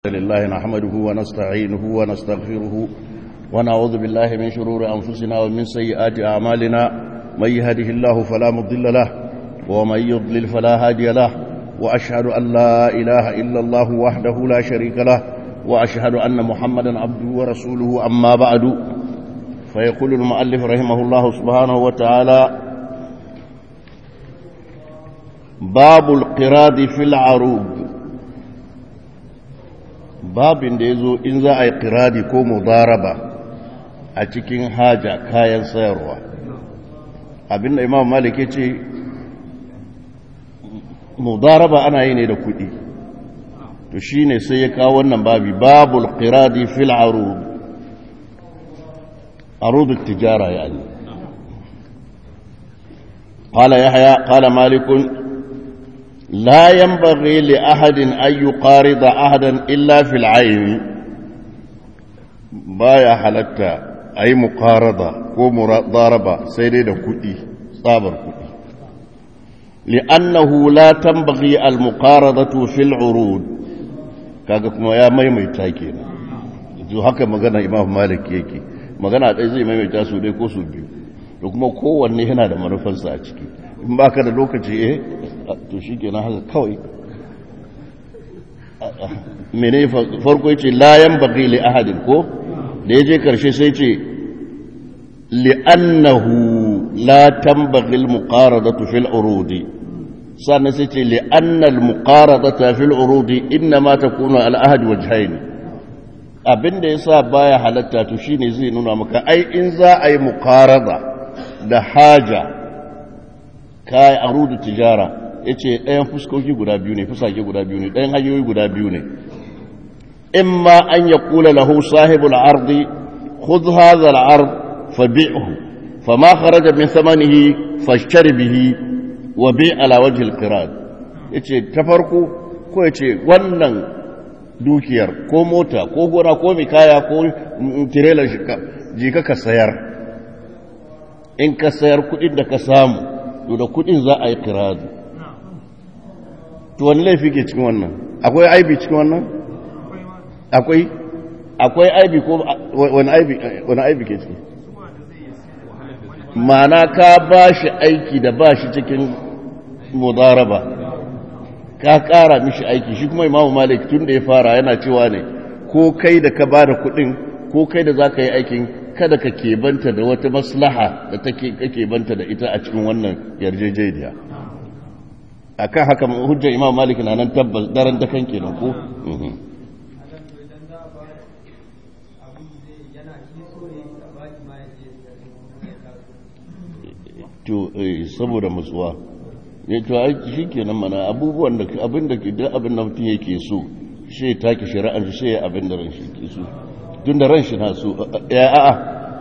لله نحمده ونستعينه ونستغفره ونعوذ بالله من شرور أنفسنا ومن سيئات أعمالنا من يهده الله فلا مضل له ومن يضلل فلا هادي له وأشهد أن لا إله إلا الله وحده لا شريك له وأشهد أن محمدا عبده ورسوله أما بعد فيقول المؤلف رحمه الله سبحانه وتعالى باب القراد في العروض babin da ya zo in za a yi kiradi ko mudaraba a cikin haja kayan sayarwa abinda imam malik ya ce mudaraba ana yi ne da kudi to shi ne sai ya kawo wannan babi babul kiradi fil arud arudu tijara yani قال يحيى قال مالك لا ينبغي لأحد أن يقارض أحدا إلا في العين بايا حلتا أي مقارضة ومضاربة سيدة كؤي صابر كؤي لأنه لا تنبغي المقارضة في العروض kaga kuma ya maimaita kenan to haka magana Imam Malik yake magana dai zai maimaita su dai ko su biyu da kuma kowanne yana da manufarsa a ciki in ba ka da lokaci eh to shi ke haka kawai mene farko ya ce layan baƙi li ahadin ko da ya je karshe sai ce li'annahu la tambaghi al-muqaradatu fil urudi sannan sai ce li'anna al-muqaradatu fil urudi inma takunu al-ahad wajhayn abinda yasa baya halatta to shine zai nuna maka ai in za a yi muqarada da haja kai arudu tijara ya ce ɗayan fuskoki guda biyu ne fusake guda biyu ne ɗayan hanyoyi guda biyu ne in ma an ya kula lahu sahibul ardi khudh hadha al-ard fabi'hu fama kharaja min thamanihi fashtari bihi wa bi' ala wajhi al-qirad yace ta farko ko yace wannan dukiyar ko mota ko gona ko mai kaya ko trailer je ka sayar in ka sayar kudin da ka samu to da kudin za a yi kiradu to wani laifi ke cikin wannan akwai aibi cikin wannan akwai akwai aibi ko wani aibi wani aibi ke ciki mana ka ba shi aiki da ba shi cikin mudaraba ka kara mishi aiki shi kuma imamu malik tun da ya fara yana cewa ne ko kai da ka ba da kudin ko kai da za ka yi aikin kada ka kebanta da wata maslaha da take kake banta da ita a cikin wannan yarjejeniya akan haka hujjar imam malik na nan tabbas daren da kan kenan ko to saboda mutsuwa ne to ai shikenan mana abubuwan da abin da duk abin da mutum yake so shi take shari'ar shi abin da ran shi ke so tun da ran shi na so ya a'a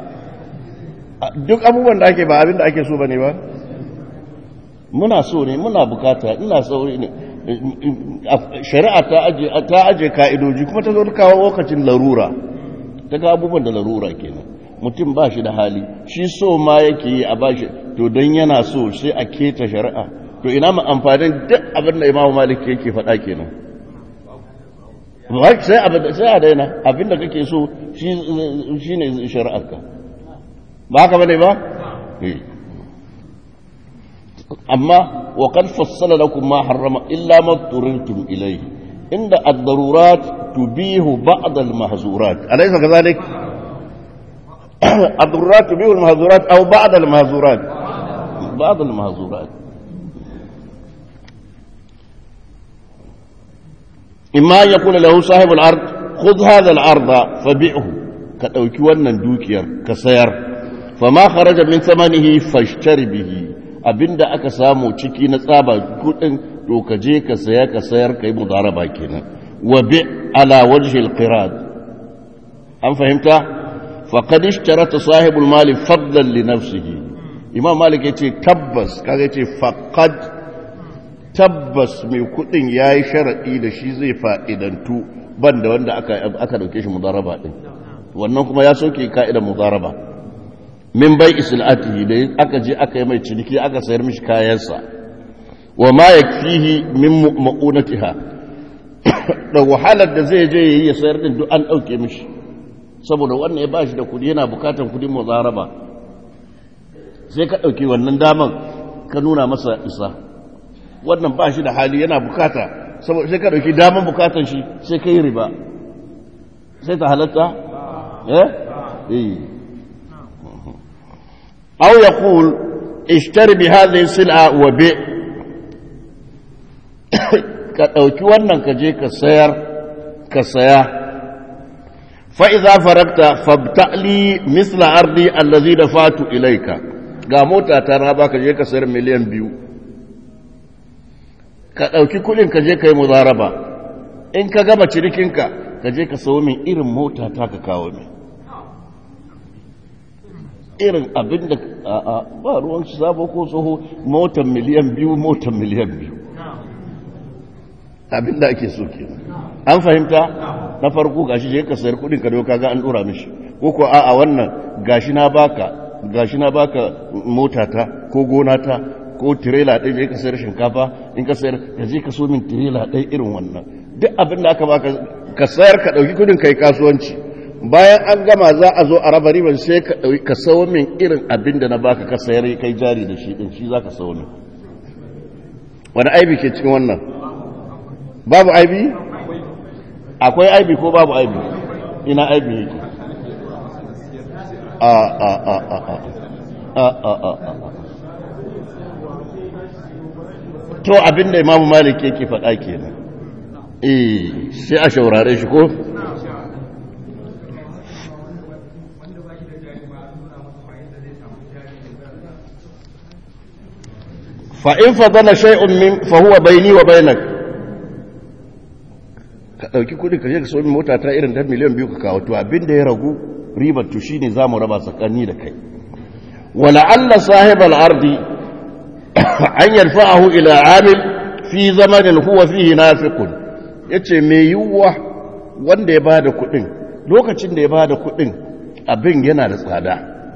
duk abubuwan da ake ba abin da ake so ba ne ba muna so ne muna bukata ina sauri ne shari'a ta aje ka'idoji kuma ta zo ta kawo lokacin larura ta ga abubuwan da larura kenan mutum ba shi da hali shi so ma yake yi a ba shi to don yana so sai a keta shari'a to ina ma amfanin duk abin da imamu malik yake faɗa kenan sai a daina abinda kake so shi ne shari'arka ba haka bane ba? amma wa kan fassala lakum ma harrama illa ma turirtum ilayhi inda ad-darurat tubihu ba'd al-mahzurat alaysa kadhalik ad-darurat tubihu al-mahzurat aw ba'd al-mahzurat ba'd al-mahzurat imma ya kula lahu sahibul ard khudh hadha al-arda fabi'hu ka dauki wannan dukiyar ka sayar fama kharaja min thamanihi fashtari bihi abinda aka samu ciki na tsaba kudin to ka je ka saya ka sayar kai mudaraba kenan wa bi ala wajhi al-qirad an fahimta faqad ishtarata sahibul mali fadlan li nafsihi imam malik yace tabbas kaga yace faqad tabbas mai kudin ya yi sharaɗi da shi zai fa'idantu ban da wanda aka ɗauke shi mudaraba ɗin wannan kuma ya soke ka'idan mudaraba min bai isilatihi da aka je aka yi mai ciniki aka sayar mishi kayansa wa ma ya fihi min ma'unatiha da wahalar da zai je yi ya sayar din duk an ɗauke mishi saboda wannan ya ba shi da kudi yana bukatan kudin muzaraba sai ka ɗauki wannan daman ka nuna masa isa wannan ba shi da hali yana bukata saboda sai ka ɗauki daman bukatan shi sai ka yi riba sai ta halatta eh eh aw yaqul ishtari bi hadhihi sil'a wa bi ka ɗauki wannan ka je ka sayar ka saya fa'iza faragta fabta'li misla ardi allazi da fatu ilaika ga mota ta na baka je ka sayar miliyan biyu ka ɗauki kuɗin ka je ka yi muzaraba in ka gama cirikinka ka je ka sayo min irin mota ta ka kawo min irin abin da ba ruwan sabo ko tsoho motan miliyan biyu motan miliyan biyu abin da ake so ke an fahimta na farko gashi je ka sayar kudin ka doka ga an dora mishi ko ko a a wannan gashi na baka gashi na baka motata ko gonata ko tirela ɗaya je ka sayar shinkafa in ka sayar ka je ka so min tirela ɗaya irin wannan duk abin da aka baka ka sayar ka ɗauki kudin kai kasuwanci bayan an gama za a zo a raba riban sai ka ɗauki ka sawo min irin abin da na baka ka sayar kai jari da shi din shi za ka sawo min wani aibi ke cikin wannan babu aibi akwai aibi ko babu aibi ina aibi yake a a a a a a a a a to abinda imamu malik yake faɗa kenan eh sai a shaurare shi ko fa'in fadana shay'un min fahuwa baini wa bainak ka ɗauki kuɗi ka je ka somi mota ta irin ta miliyan biyu ka kawo to abin da ya ragu ribar to shine za mu raba tsakani da kai wala alla sahib al-ardi an yarfa'ahu ila amil fi zamanin huwa fihi nafiqun yace me yuwa wanda ya bada kuɗin lokacin da ya bada kuɗin abin yana da tsada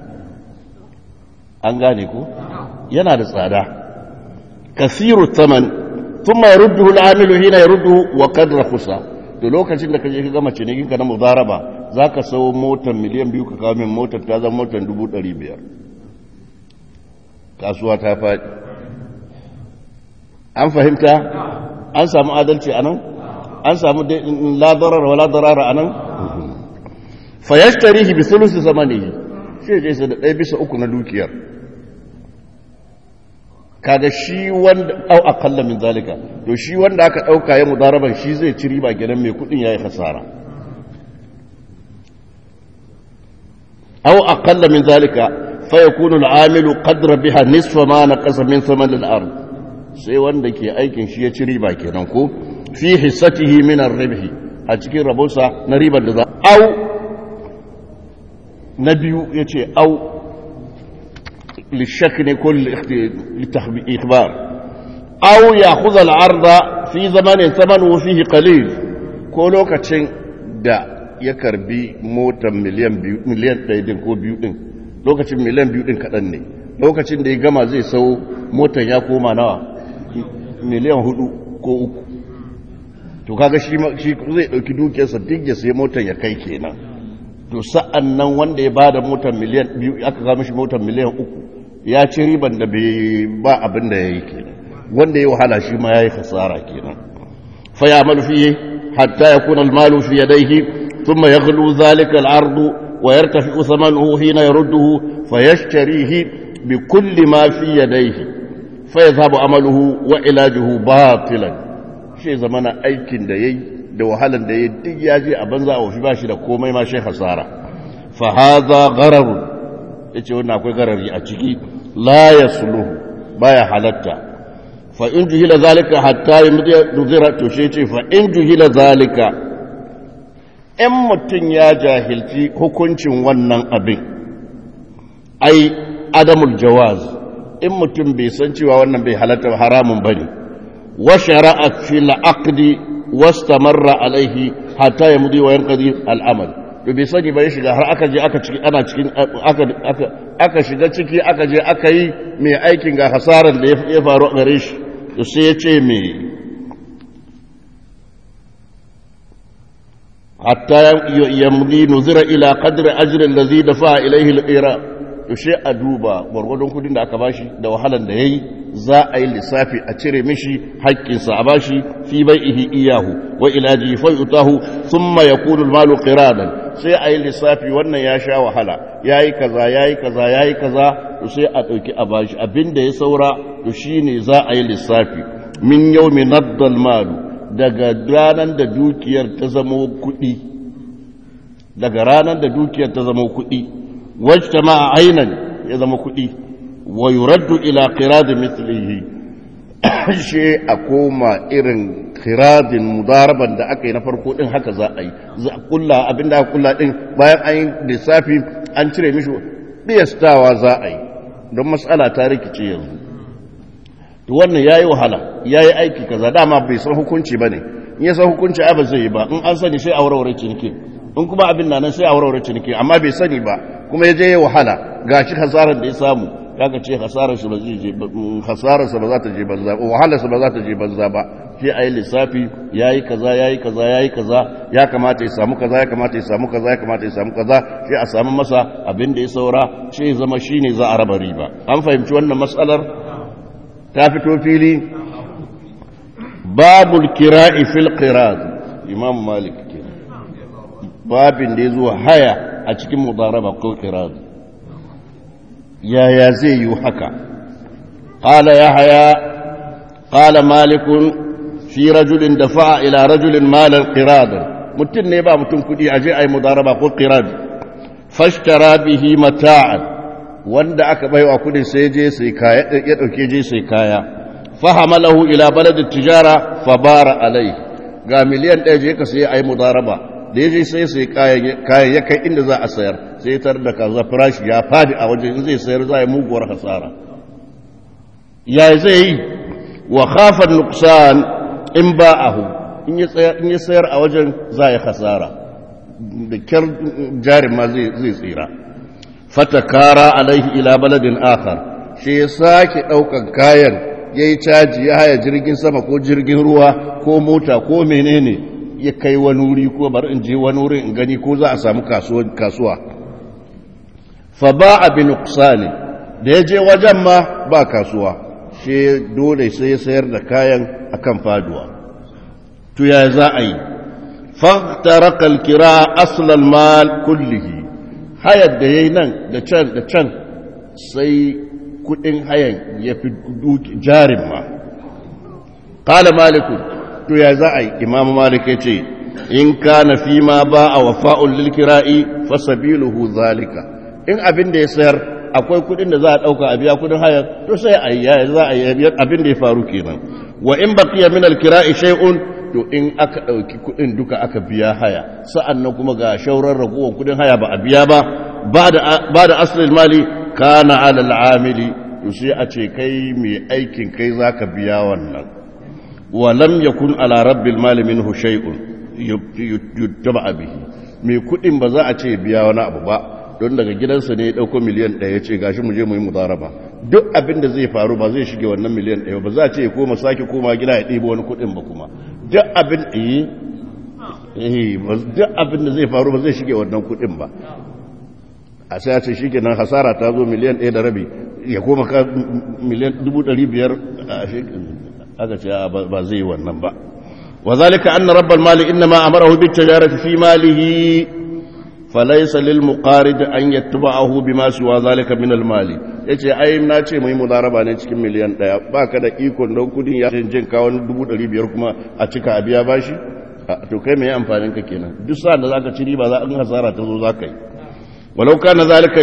an gane ko yana da tsada kasiru taman thumma yarudduhu al-amilu hina yarudduhu wa qad rakhasa to lokacin da kaje ka gama cinikin ka na mudaraba zaka sayo motar miliyan biyu ka kawo min motar ta zama motar dubu ɗari biyar kasuwa ta faɗi an fahimta an samu adalci a nan an samu ladarar wa ladarara a nan fayashtarihi bi sulusi zamanihi shi je sai da ɗaya bisa uku na dukiyar kaga shi wanda au akalla min zalika to shi wanda aka dauka ya mudaraban shi zai ci riba gidan mai kudin yayi hasara au akalla min zalika fa yakunu al-amilu qadra biha nisfa ma naqasa min thaman al-ard sai wanda ke aikin shi ya ci riba kenan ko fi hissatihi min ar-ribh a cikin rabonsa na ribar da za au na biyu yace au للشك كل للإخبار أو يأخذ العرض في زمن ثمنه فيه قليل كولو كتشن دا يكربي موتا مليون بيو مليون ɗaya ko biyu ɗin lokacin miliyan biyu ɗin kaɗan ne lokacin da ya gama zai sau motan ya koma nawa miliyan hudu ko uku to kaga shi zai ɗauki dukiyarsa duk ya sai motan ya kai kenan to sa'an nan wanda ya ba da motar miliyan biyu aka kama shi motar miliyan uku ya ci riban da bai ba abin da ya yi kenan wanda ya wahala shi ma ya yi kasara kenan fa ya malu fiye hatta ya kuna malu fi yadaihi thumma yaghlu zalika al-ardu wa yartafi thamanuhu hina yarudduhu fa yashtarihi bi kulli ma fi yadaihi fa yadhhabu amaluhu wa ilajuhu batilan shi zamana aikin da yayi da wahalan da ya duk ya je a banza a wafi ba shi da komai ma shi hasara fa haza ghararun yace wannan akwai garari a ciki la yasluhu baya halatta fa in juhila zalika hatta yudhira to shi yace fa in juhila zalika in mutun ya jahilci hukuncin wannan abin ai adamul jawaz in mutum bai san cewa wannan bai halatta haramun bane wa shara'a fil aqdi wastamarra alaihi hatta ya mudi wa yanqadi al'amal to bai sani ba ya shiga har aka je aka ciki ana cikin aka aka aka shiga ciki aka je aka yi mai aikin ga hasaran da ya faru gare shi to sai ya ce me hatta yamdi nuzira ila qadri ajri allazi dafa ilayhi al-ira yaushe a duba gwargwadon kudin da aka bashi da wahalan da yayi za a yi lissafi a cire mishi haƙƙinsa a bashi fi bai'ihi iyahu wa ilaji fa yutahu thumma yakunu al-malu qiradan sai a yi lissafi wannan ya sha wahala yayi kaza yayi kaza yayi kaza to sai a dauki a bashi abinda ya saura to shine za a yi lissafi min yawmi naddal malu daga ranar da dukiyar ta zama kuɗi daga ranar da dukiyar ta zama kuɗi wajta ma ainan ya zama kuɗi wa yuraddu ila qiradin mithlihi she a koma irin qiradin mudaraban da aka yi na farko din haka za a yi za a kulla abinda aka kulla din bayan an yi lissafi an cire mishi biyastawa za a yi don matsala ta rikice yanzu to wannan yayi wahala yayi aiki kaza dama bai san hukunci bane in ya san hukunci ai ba zai yi ba in an sani sai a warware ciniki in kuma abin nan sai a warware ciniki amma bai sani ba kuma ya je ya wahala gashi hasarar da ya samu kaga ce hasarar shi ba zai je hasarar sa ba za ta je banza ba wahalar sa ba za ta je banza ba sai ayi lissafi yayi kaza yayi kaza yayi kaza ya kamata ya samu kaza ya kamata ya samu kaza ya kamata ya samu kaza sai a samu masa abin da ya saura sai ya zama shine za a raba riba an fahimci wannan matsalar ta fito fili babul kira'i fil qirad imam malik ke babin da ya zo haya a cikin mudaraba ko qirad yaya zai yi haka qala yahya qala malik fi rajulin dafa'a ila rajulin malan qirad mutum ne ba mutum kudi aje ai mudaraba ko qirad fashtara bihi mata'an wanda aka baiwa kudin sai je sai kaya ya dauke je sai kaya fahamalahu ila baladin tijara fabara alai ga miliyan ɗaya je ka sai ai mudaraba da ya je sai sai kayan ya kai inda za a sayar sai tar da kaza farashi ya fadi a wajen zai sayar za a muguwar hasara ya zai yi wa khafa nuqsan in ba'ahu in ya sayar a wajen za ya hasara da kyar jarin ma zai tsira fatakara alaihi ila baladin akhar shi ya sake ɗaukan kayan ya yi caji ya haya jirgin sama ko jirgin ruwa ko mota ko menene ya kai wani wuri ko bari in je wani wuri in gani ko za a samu kasuwa fa ba a bin ne da ya je wajen ma ba kasuwa shi dole sai ya sayar da kayan akan faduwa to ya za a yi faktaraka alkira aslal mal kullihi hayar da ya yi nan da can da can sai kudin hayan ya fi jarin ma kala malikun to ya za a yi imamu malik ya ce in ka na fi ma ba a wafa'un lilkira'i fasabiluhu zalika in abin da ya sayar akwai kudin da za a ɗauka a biya kudin hayar to sai a yi za a yi abin da ya faru kenan wa in baqiya min alkira'i shay'un to in aka ɗauki kudin duka aka biya haya sa'an nan kuma ga shauran ragowar kudin haya ba a biya ba ba da asalin mali kana alal amili to sai a ce kai mai aikin kai zaka biya wannan wa lam yakun ala rabbil mali minhu shay'un yuttaba bihi mai kudin ba za a ce biya wani abu ba don daga gidansa ne ya dauko miliyan 1 ya ce gashi mu je mu yi mudaraba duk abin da zai faru ba zai shige wannan miliyan 1 ba za a ce ya koma sake koma gida ya ɗebo wani kudin ba kuma duk abin eh eh duk abin da zai faru ba zai shige wannan kudin ba a sai a ce shi kenan hasara ta zo miliyan ɗaya da rabi ya koma ka miliyan dubu ɗari biyar aka ce ba zai yi wannan ba wa zalika anna rabbal mali inna ma amarahu bit tijarati fi malihi falaysa lil muqarid an yattabahu bima siwa zalika min al mali yace ai na ce mai mudaraba ne cikin miliyan ɗaya baka da ikon don kudin ya jin kawo dubu ɗari biyar kuma a cika a biya bashi to kai mai amfanin ka kenan duk sa da zaka ci riba za in hasara ta zo zaka yi ولو كان ذلك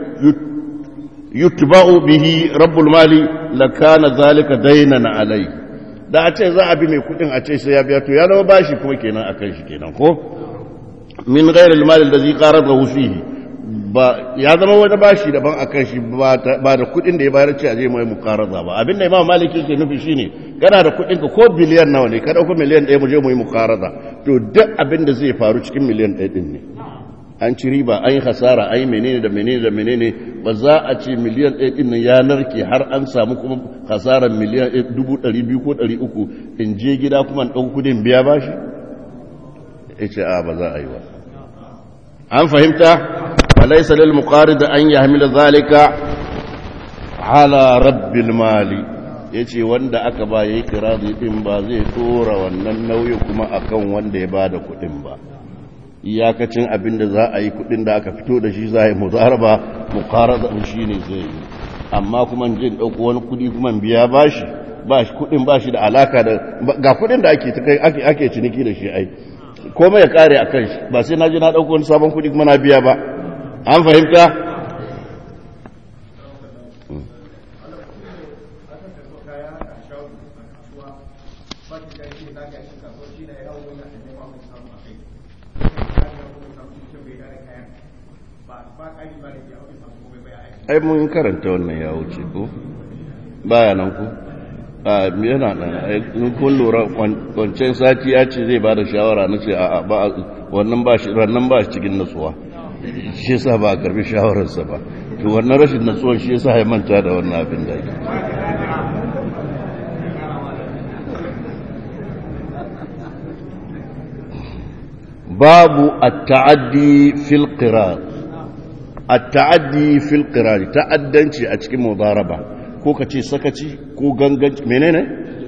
يتبع به رب المال لكان ذلك دينا عليه da a ce za a bi mai kudin a ce sai ya biya to ya zama bashi kuma kenan akan shi kenan ko min ghairil mal allazi qaradahu fihi ba ya zama wani bashi daban akan shi ba da kudin da ya bayar ce a je mai muqaraza ba abinda imam maliki yake nufi shine kana da kudin ka ko biliyan nawa ne ka dauko miliyan 1 mu je mu yi muqaraza to duk abin da zai faru cikin miliyan 1 din ne an ci riba an yi hasara an yi menene da menene da menene ba za a ce miliyan ɗaya ɗin ya narke har an samu kuma hasarar miliyan dubu ɗari biyu ko ɗari uku in je gida kuma ɗan kudin biya ba shi ya ce a ba za a yi ba an fahimta falaisa lil muqarid an yahmila zalika ala rabbil mali yace wanda aka ba yayi kiradi din ba zai tora wannan nauyi kuma akan wanda ya bada kudin ba iyakacin abin da za a yi kudin da aka fito da shi za a yi muzaraba muqarada shi ne zai yi amma kuma jin dauko wani kudi kuma biya bashi ba shi kudin ba shi da alaka da ga kudin da ake ake ake ciniki da shi ai komai ya kare a kan shi ba sai na ji na ɗauko wani sabon kuɗi kuma na biya ba an fahimta ai mun karanta wannan ya wuce ko baya nan ku a yana nan kun lura kwancen sati ya ce zai ba da shawara na ce a ba wannan ba shi rannan ba shi cikin natsuwa shi yasa ba a karbi shawararsa ba to wannan rashin natsuwan shi yasa ya manta da wannan abin da yake babu at-ta'addi fil qirar at-ta'addi fil qirar ta'addanci a cikin mudaraba ko ka ce sakaci ko ganganci menene?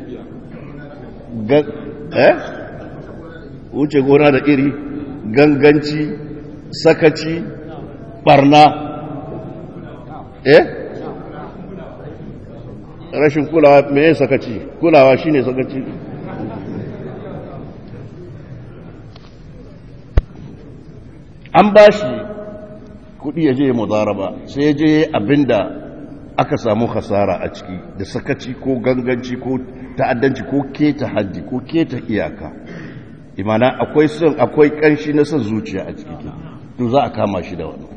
eh? wuce gona da iri ganganci sakaci barna eh? rashin kulawa meye sakaci kulawa shine sakaci an ba shi kudi ya je mudaraba sai ya je abinda aka samu hasara a ciki da sakaci ko ganganci ko ta'addanci ko keta haddi ko keta iyaka imana akwai son akwai kanshi na son zuciya a ciki to za a kama shi da wannan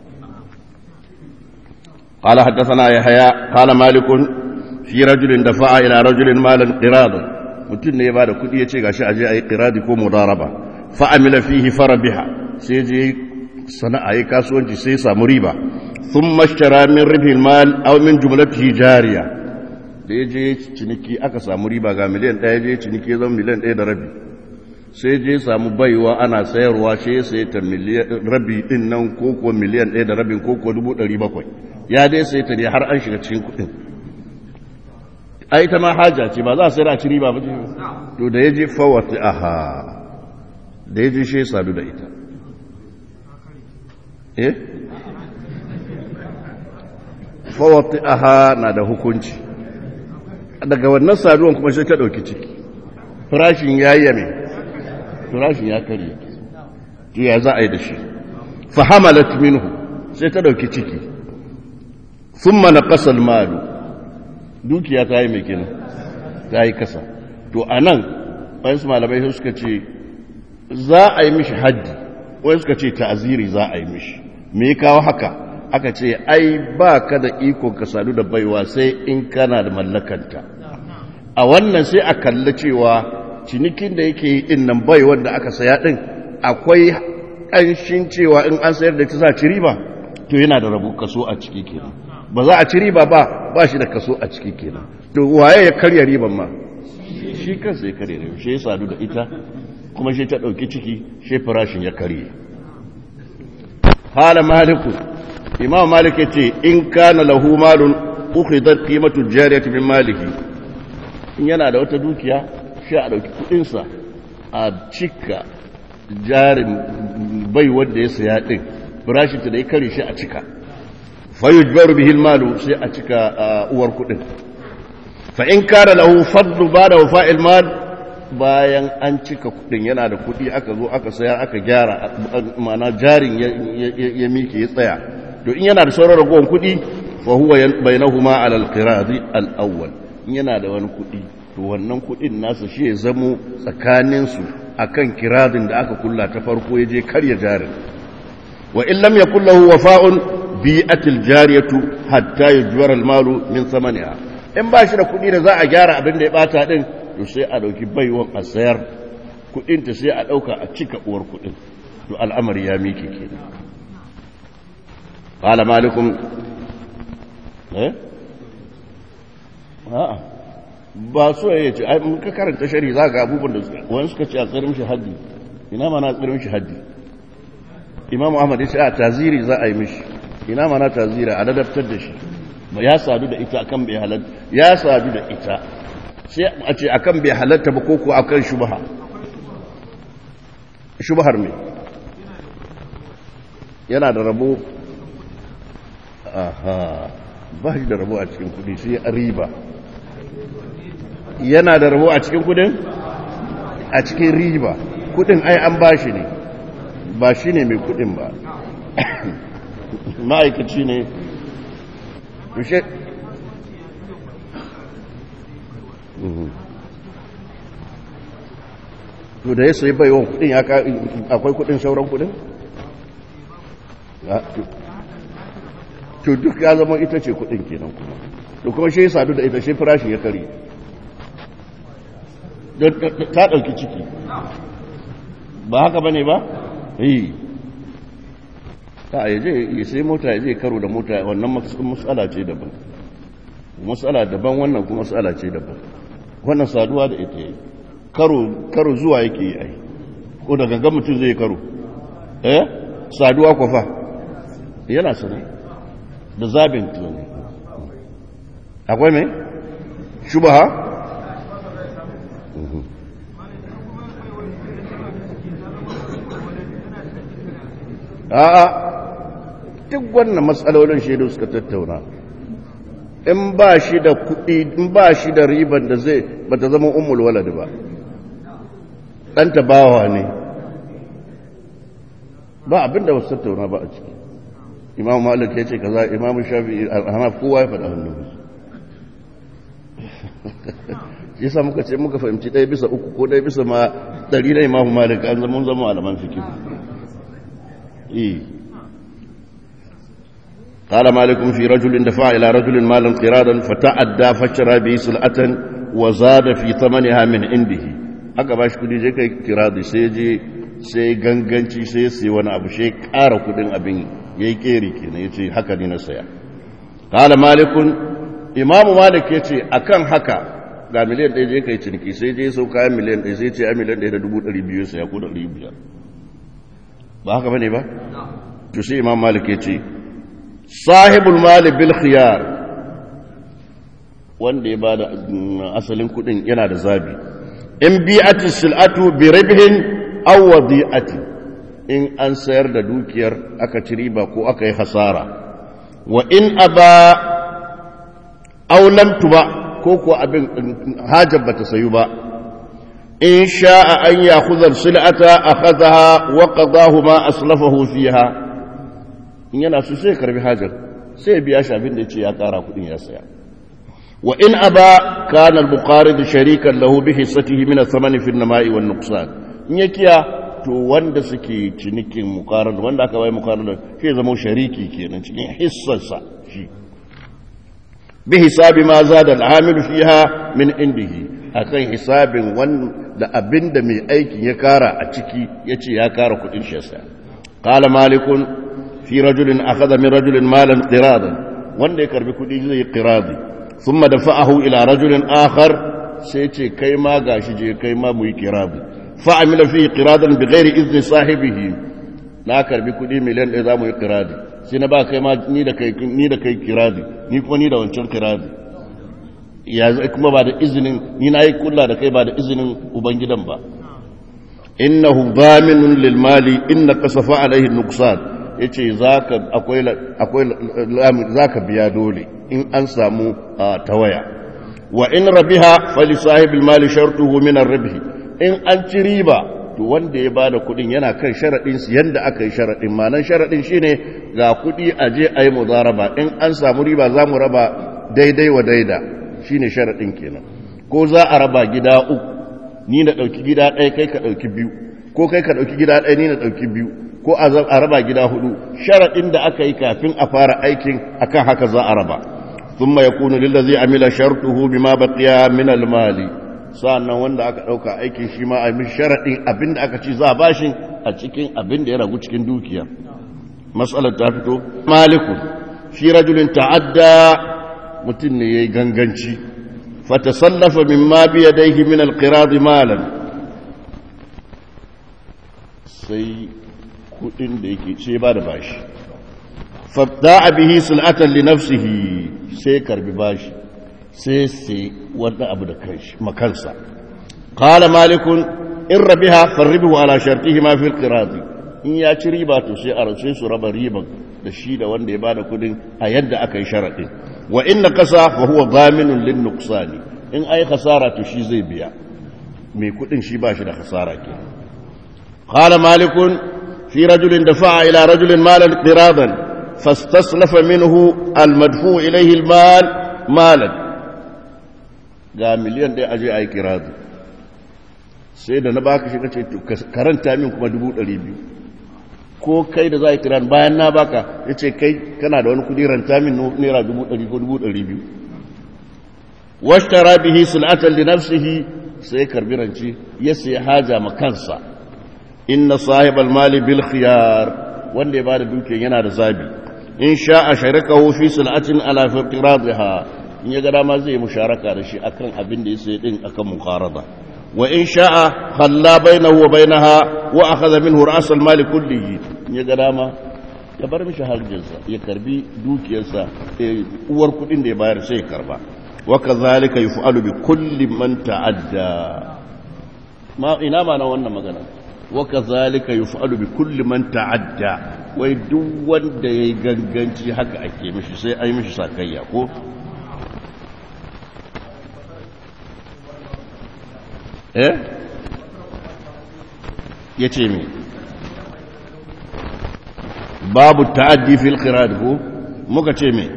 قال حدثنا يحيى قال مالك في رجل دفع الى رجل مالا قراضا mutum ne ya bada kudi ya ce gashi aje ayi qiradi ko mudaraba fa amila fihi farabiha sai je sana'a yi kasuwanci sai ya samu riba ثم اشترى من ربح المال او من جملته جاريه da ya je ciniki aka samu riba ga miliyan ɗaya je ciniki zama miliyan ɗaya da rabi sai je samu baiwa ana sayarwa shi ya sayi ta rabi ɗin nan koko miliyan ɗaya da rabin koko dubu ɗari bakwai ya dai sayi ta ne har an shiga cikin kuɗin ai ta ma haja ce ba za a sayar a ci riba ba to da ya je fawata aha da ya je shi ya sadu da ita eh fawati aha na da hukunci daga wannan saduwan kuma sai ta ɗauki ciki farashin ya yi mai farashin ya karye to ya za a yi da shi fahamalat minhu sai ta ɗauki ciki sun mana ƙasar malu dukiya ta yi mai kenan ta yi kasa to a nan wani malamai suka ce za a yi mishi haddi wani suka ce ta'aziri za a yi mishi me kawo haka aka ce ai ba ka da iko ka sadu da baiwa sai in kana da mallakanta a wannan sai a kalli cewa cinikin da yake yi din nan bai wanda aka saya din akwai ƙanshin cewa in an sayar da ta sa ci riba to yana da rabu kaso a ciki kenan ba za a ci riba ba ba shi da kaso a ciki kenan to waye ya karya riban ma shi kansa ya karya riba shi ya sadu da ita kuma shi ta ɗauki ciki shi farashin ya karye hala maliku imam malik yace in kana lahu malun ukhidat qimatu jariyati min malihi in yana da wata dukiya shi a dauki kudin sa a cika jarin bai wanda ya saya din farashin ta da ya kare shi a cika fa yujbaru bihi almalu sai a cika uwar kudin fa in kana lahu fadlu ba'da wafa'il mal bayan an cika kudin yana da kudi aka zo aka saya aka gyara ma'ana jarin ya mike ya tsaya to in yana da sauran ragowar kudi fa huwa bainahuma ala al-qiradi al-awwal in yana da wani kudi to wannan kudin nasa shi ya zamo tsakanin su akan kiradin da aka kulla ta farko ya je karya jarin wa in lam yakul lahu wafa'un bi'atil jariyatu hatta yujwara al-malu min thamaniha in ba shi da kudi da za a gyara abin da ya bata din to sai a dauki baiwan a sayar kudin ta sai a dauka a cika uwar kudin to al'amari ya miki kenan قال مالك eh a'a ba so ya ce ai mun ka karanta shari za ga abubuwan da suka wani suka ce a tsarin shi haddi ina mana tsira mishi haddi imam ahmad ya ce a taziri za a yi mishi ina mana taziri a ladabtar da shi ba ya sadu da ita akan bai halatta ya sadu da ita sai a ce akan bai halatta ba koko akan shubha shubhar me yana da rabo aha ba shi da rabo a cikin kudi sai riba yana da rabo a cikin kudin a cikin riba kudin ai an ba shi ne ba shi ne mai kudin ba ma'aikaci ne kushe to da ya sai baiwan kudin ya akwai kudin sauran kudin to duk ya zama ita ce kudin kenan kuma to kuma shi ya sadu da ita shi farashin ya kare ta ɗauki ciki ba haka ba ne ba? yi ta yi je sai mota ya je karo da mota wannan matsala ce daban matsala daban wannan kuma matsala ce daban wannan saduwa da ita yi karo zuwa yake yi ai ko da gangan mutum zai karo eh saduwa kwafa yana sane da zabin tunani akwai mai shubaha a'a duk wannan matsalolin shaidu suka tattauna in ba shi da kuɗi in ba shi da riban da zai ba ta zama umul walad ba ɗanta bawa ne ba abin da wasu tattauna ba a ciki imam malik ya ce kaza imam shafi alhanaf kowa ya faɗa hannun shi sa muka ce muka fahimci ɗaya bisa uku ko ɗaya bisa ma ɗari na imam malik an zama zama alaman fikir قال مالك في رجل دفع إلى رجل مالا قرادا فتعدى فشرى به سلعة وزاد في ثمنها من عنده haka ba shi kudi je kai kiradi sai je sai ganganci sai sai wani abu sai ƙara kudin abin yayi keri kenan yace haka ne na saya qala malikun imamu malik yace akan haka ga miliyan ɗaya je kai ciniki sai je sau kayan miliyan ɗaya sai ce a miliyan ɗaya da dubu ɗari biyu saya ko ɗari biyar ba haka bane ba to sai imam malik yace sahibul mali bil khiyar wanda ya bada asalin kudin yana da zabi in bi'ati sil'atu bi ribhin aw wadi'ati in an sayar da dukiyar aka ci riba ko aka yi hasara wa in aba aw lam tuba ko ko abin hajar bata sayu ba in sha'a an ya'khudha sil'ata akhadha wa qadahu ma aslafahu fiha in yana so sai karbi hajar sai biya shi abin da ya ce ya kara kudin ya saya wa in aba kana al-buqarid sharikan lahu bi hissatihi min ath-thamani fi an-nama'i wan nuqsan in ya kiya to wanda suke cinikin muqarad wanda aka bai muqarad shi zama shariki kenan cikin hissarsa shi bi hisabi ma zada al-amil fiha min indihi akan hisabin wanda abinda mai aikin ya kara a ciki yace ya kara kudin shi sa qala malikun في رجل أخذ من رجل مالا قراضا wanda ya karbi kudi zai qiradi thumma dafa'ahu ila rajulin akhar sai ce kai ma gashi je kai ma mu yi qiradi fa amila fi qiradan bighairi izni sahibihi na karbi kudi miliyan ɗaya za mu yi qiradi sai na ba kai ma ni da kai ni da kai qiradi ni kuma ni da wancan qiradi ya zai kuma ba da izinin ni na yi kulla da kai ba da izinin ubangidan ba innahu dhaminun lil mali inna kasafa alaihi nuqsan ya ce za ka biya dole in an samu tawaya wa in rabiha fali sahibul mali shartuhu min ar-ribhi in an ci riba to wanda ya bada kudin yana kan sharadin su yanda aka yi sharadin manan sharadin shine ga kudi a je ayi muzaraba in an samu riba za mu raba daidai wa daida shine sharadin kenan ko za a raba gida uku ni na dauki gida ɗaya kai ka dauki biyu ko kai ka dauki gida ɗaya ni na dauki biyu ko a raba gida hudu sharaɗin da aka yi kafin a fara aikin akan haka za a raba sun ya kunu lillazi amila shartuhu bima baqiya min almali sa'annan wanda aka ɗauka aikin shi ma a mi sharaɗin abin da aka ci za a bashi a cikin abin da ya ragu cikin dukiya matsalar ta fito maliku fi rajulin ta'adda mutum ne yayi ganganci fatasallafa mimma bi yadayhi min alqirad malan sai kudin da yake ce ba da bashi fabda bihi sul'atan li nafsihi sai karbi bashi sai sai wanda abu da kanshi makansa qala malikun in rabiha farribu ala shartihi ma fil qiradi in ya ci riba to sai a race su raba riban da shi da wanda ya bada kudin a yadda aka yi sharadin wa inna kasa fa huwa dhaminun lin nuqsani in ai khasara to shi zai biya mai kudin shi ba shi da khasara ke qala malikun fi rajulin dafa'a ila rajulin malan qiradan fastaslafa minhu almadfu ilayhi almal malan ga miliyan ɗaya aje a yi kiradu sai da na baka shi kace karanta min kuma dubu ɗari biyu ko kai da za a yi kiran bayan na baka ya ce kai kana da wani kudi ranta min naira dubu ɗari ko dubu ɗari biyu washtara bihi sul'atan li nafsihi sai karbi ranci ya sai haja ma kansa inna sahibal mali bil khiyar wanda ya bada dukiyar yana da zabi in sha'a sharikahu fi sul'atin ala fiqradha in ya ga dama zai yi musharaka da shi akan abin da ya sai din akan muqarada wa in sha'a khalla bainahu wa bainaha wa akhadha minhu ra's al mali kullihi in ya ga dama ya bar mishi harjinsa ya karbi dukiyarsa uwar kudin da ya bayar sai ya karba وكذلك يفعل بكل من تعدى ما ina ma na wannan magana وكذلك يفعل بكل من تعدى wai duk wanda yayi ganganci haka ake mishi sai ai mishi sakayya ko eh yace me babu ta'addi fil qirad ko muka ce me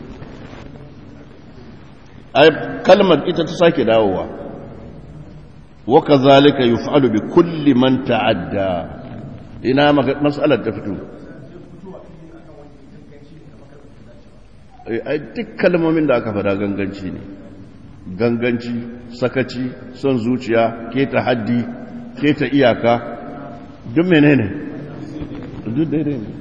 ai kalmar ita ta sake dawowa wa kazalika yuf'alu bi kulli man ta'adda ina mas'alar ta fito ai duk kalmomin da aka fada ganganci ne ganganci sakaci son zuciya keta haddi keta iyaka duk menene duk daidai ne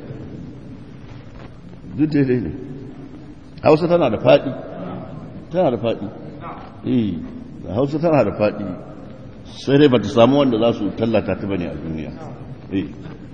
duk daidai ne hausa tana da faɗi tana da faɗi eh hausa tana da faɗi sai dai ba ta samu wanda za su tallata ta bane a duniya eh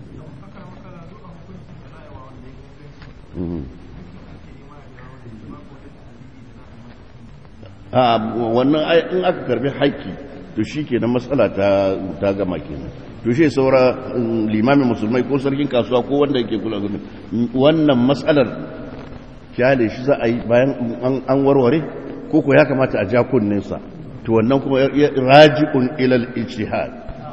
a wannan in aka karbi haƙƙi to shi ke matsala ta gama kenan to shi saura limamin musulmai ko sarkin kasuwa ko wanda yake kula gudun wannan matsalar kyale shi za a yi bayan an warware ko ko ya kamata a ja kunninsa to wannan kuma raji'un ilal ijtihad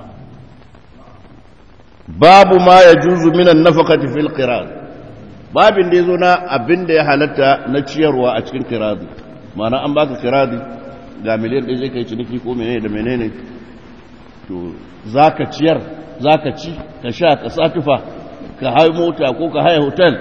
babu ma yajuzu minan nafaqati fil qirad babin da yazo na abin da ya halatta na ciyarwa a cikin qiradi ma'ana an baka qiradi ga miliyan ɗaya zai kai ciniki ko menene da menene to zaka ciyar zaka ci ka sha ka satufa ka hayi mota ko ka haye hotel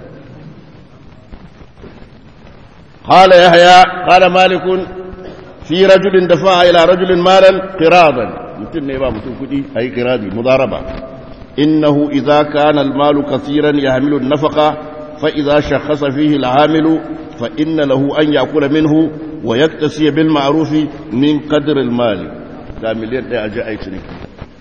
قال يحيى قال مالك في رجل دفع إلى رجل مالا قراضا متن نيبا متن كدي أي قراضي مضاربة إنه إذا كان المال كثيرا يحمل النفقة فإذا شخص فيه العامل فإن له أن يأكل منه ويكتسي بالمعروف من قدر المال da miliyan ɗaya a ji a yi ciniki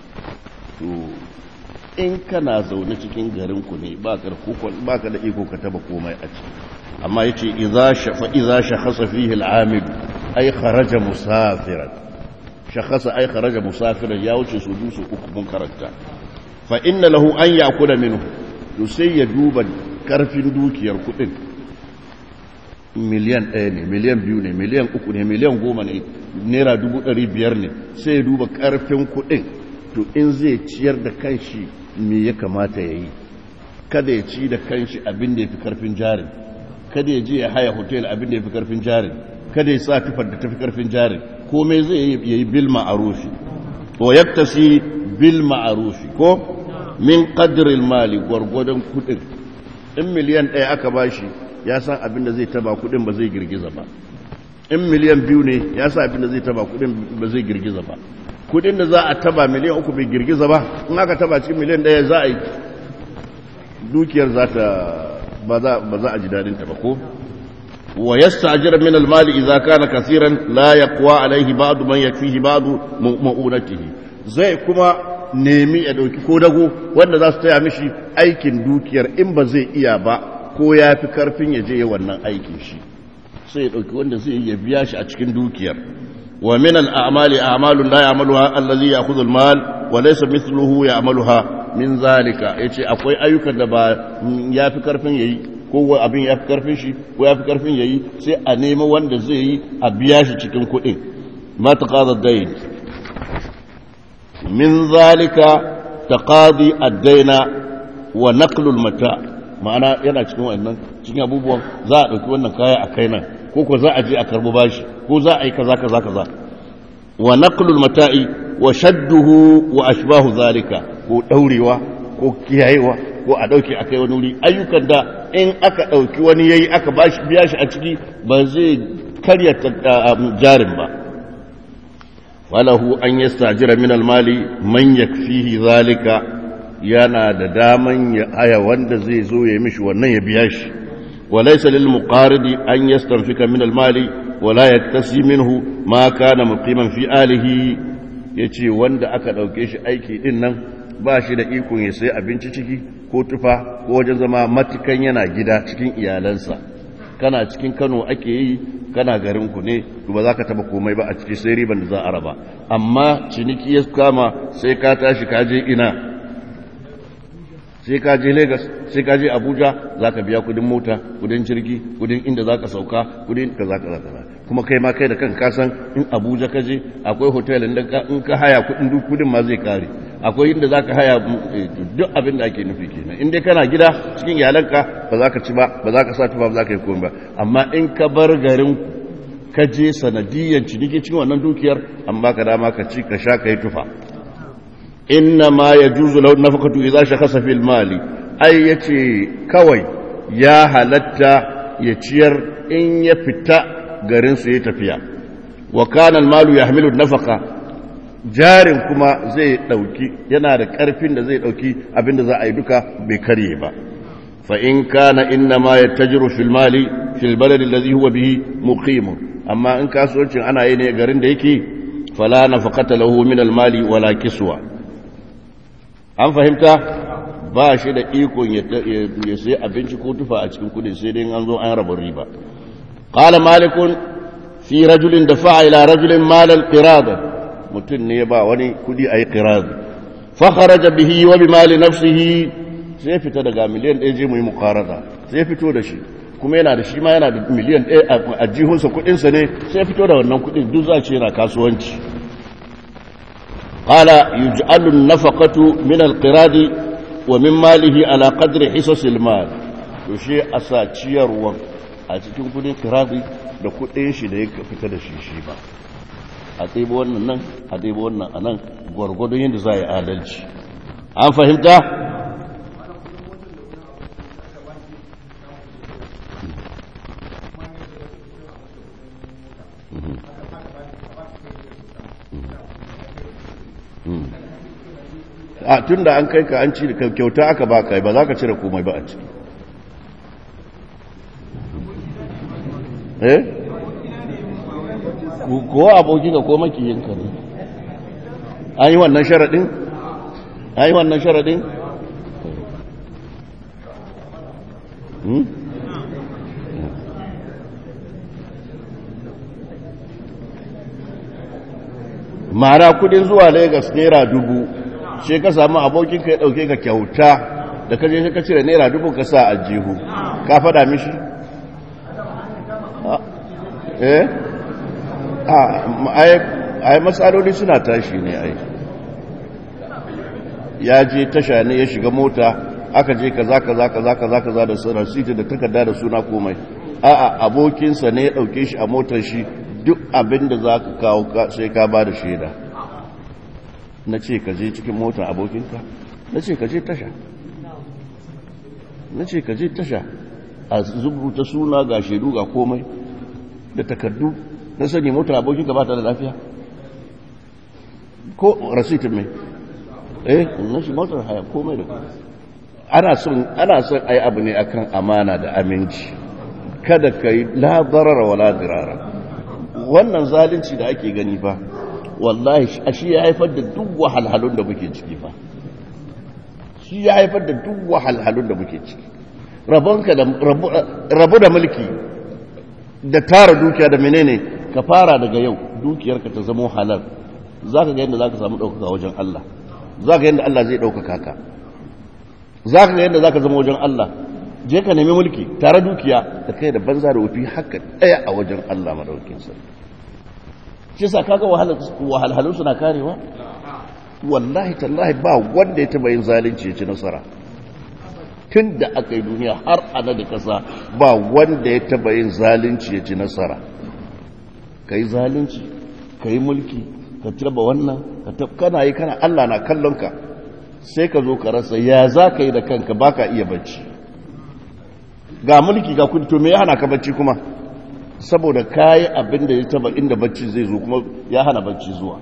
in kana zaune cikin garinku ne ba ka da iko ka taba komai a ciki amma yace idza shafa idza shakhasa fihi al-amil ay kharaja musafiran shakhasa ay kharaja musafiran ya wuce su dusu uku mun karanta fa inna lahu an yakula minhu to sai ya duba karfin dukiyar kudin miliyan ɗaya ne miliyan biyu ne miliyan uku ne miliyan goma ne naira dubu ɗari biyar ne sai ya duba karfin kudin to in zai ciyar da kanshi me ya kamata ya yi kada ya ci da kanshi abin da ya fi karfin jarin kada ya je ya haya hotel abin da ya fi karfin jarin kada ya sa tufar da ta fi karfin jarin komai zai yi bil ma'arufi to yaktasi bil ma'arufi ko min qadril mali gwargwadon kudin in miliyan ɗaya aka bashi ya san abin da zai taba kudin ba zai girgiza ba in miliyan biyu ne ya san abin da zai taba kudin ba zai girgiza ba kudin da za a taba miliyan uku bai girgiza ba in aka taba cikin miliyan ɗaya za a yi dukiyar za ta ba za a ji dadinta ba ko wa yasta'jir min al-mali idza kana kaseeran la yaqwa alayhi ba'd man yakfihi ba'd ma'unatihi zai kuma nemi ya ɗauki ko dago wanda za su taya mishi aikin dukiyar in ba zai iya ba ko ya fi karfin ya je wannan aikin shi sai ya ɗauki wanda zai iya biya shi a cikin dukiyar wa min al'amali a'malun la ya'maluha allazi ya'khudhu al-mal wa laysa mithluhu ya'maluha min zalika yace akwai ayyukan da ba yafi karfin yayi ko abin yafi karfin shi ko yafi karfin yayi sai a nemi wanda zai yi a biya shi cikin kuɗin ma taqada ad-dayn min zalika taqadi ad-dayna wa naqlu al-mata ma'ana yana cikin wannan cikin abubuwan za a dauki wannan kaya a kai nan ko ko za a je a karbo bashi ko za a yi kaza kaza kaza wa naqlu al-mata'i wa shadduhu wa ashbahu zalika ko daurewa ko kiyayewa ko a dauke a kai wani wuri ayyukan da in aka dauki wani yayi aka bashi biya shi a ciki ba zai karya jarin ba walahu an yastajira min al-mali man yakfihi zalika yana da daman ya aya wanda zai zo ya mishi wannan ya biya shi وليس للمقارض أن يستنفك من المال ولا يكتسي منه ما كان مقيما في آله yace wanda aka ɗauke shi aiki ɗin nan ba shi da ikon ya sai abinci ciki ko tufa ko wajen zama matukan yana gida cikin iyalansa kana cikin kano ake yi kana garin ku ne ba za ka taba komai ba a ciki sai riban da za a raba amma ciniki ya kama sai ka tashi ka je ina sai ka je Lagos sai ka je Abuja za ka biya kudin mota kudin jirgi kudin inda za ka sauka kudin ka za ka za ka kuma kai ma kai da kan kasan in Abuja ka je akwai hotel inda in ka haya kudin duk kudin ma zai kare akwai inda za ka haya duk abin da ake nufi kenan in dai kana gida cikin iyalanka ba za ka ci ba ba za ka sa tufa ba za ka yi komai ba amma in ka bar garin ka je sanadiyyar ciniki cikin wannan dukiyar an baka dama ka ci ka sha ka yi tufa إنما يجوز له النفقة إذا شخص في المال أي يتي كوي يا هلتا يتير إن يفتا غرين سيتفيا وكان المال يحمل النفقة jarin kuma zai ɗauki yana da ƙarfin da zai ɗauki abinda za a yi duka bai karye ba fa in kana inna ma yattajiru fil mali fil balad alladhi huwa bihi muqim amma in kasuwancin ana yi ne garin da yake fala nafaqata lahu min al mali wala kiswa an fahimta ba shi da ikon ya sai abinci ko tufa a cikin kudin sai dai an zo an raba riba qala malikun fi rajulin dafa'a ila rajulin malal qirada mutum ne ba wani kudi ayi qirada fa kharaja bihi wa bi mali nafsihi sai fita daga miliyan 1 je mu yi muqarada sai fito da shi kuma yana da shi ma yana da miliyan 1 a jihunsa kudin sa ne sai fito da wannan kudin duk za ce yana kasuwanci قال يجعل النفقة من القراد ومن ماله على قدر حصص المال يشي أساتير و أتكون كدين قرادي da kuɗin shi da ya fita da shi shi ba a ɗaiɓo wannan nan a ɗaiɓo wannan a nan gwargwadon yadda za a yi adalci an fahimta? a tun da an kai ka an ci kyauta aka ba ka ba za ka cire komai ba a ciki eh ko aboki ka ko makiyinka ne an yi wannan sharaɗin an yi wannan sharaɗin mara kudin zuwa lagos naira dubu shi ka samu abokin ka ya dauke ka kyauta da ka je ka cire naira dubu ka sa a jihu ka fada mishi eh ai matsaloli suna tashi ne ai ya je tasha ne ya shiga mota aka je kaza kaza kaza kaza kaza da suna siti da takarda da suna komai a'a abokinsa ne ya dauke shi a motar shi duk abin da za ka kawo sai ka ba da shaida na ce ka je cikin motar abokinka na ce ka je tasha na ce ka je tasha a zubuta suna ga shaidu ga komai da takardu na sani motar abokinka ba ta da lafiya ko rasitin mai eh na shi motar haya komai da komai ana son ana son ai abu ne akan amana da aminci kada ka yi labarara wa ladirara wannan zalunci da ake gani ba wallahi shi ya haifar da duk wahalhalun da muke ciki fa shi ya haifar da duk wahalhalun da muke ciki rabonka da rabu da mulki da tara dukiya da menene ka fara daga yau dukiyarka ta zama halal za ka ga yadda za ka samu ɗaukaka wajen Allah za ka yadda Allah zai ɗaukaka ka za ka ga yadda za ka zama wajen Allah je ka nemi mulki tare dukiya da kai da banza da wufi haka ɗaya a wajen Allah madaukin sa shi sa kaga wahalhalun suna karewa wallahi tallahi ba wanda ya taba yin zalunci ya ci nasara tun da aka yi duniya har ana da kasa ba wanda ya taba yin zalunci ya ci nasara ka yi zalunci ka yi mulki ka taba wannan kana yi kana Allah na kallon ka sai ka zo ka rasa ya za ka yi da kanka ba ka iya bacci ga mulki ga kudi to me ya hana ka bacci kuma saboda ka yi abin da ya taba inda bacci zai zo kuma ya hana bacci zuwa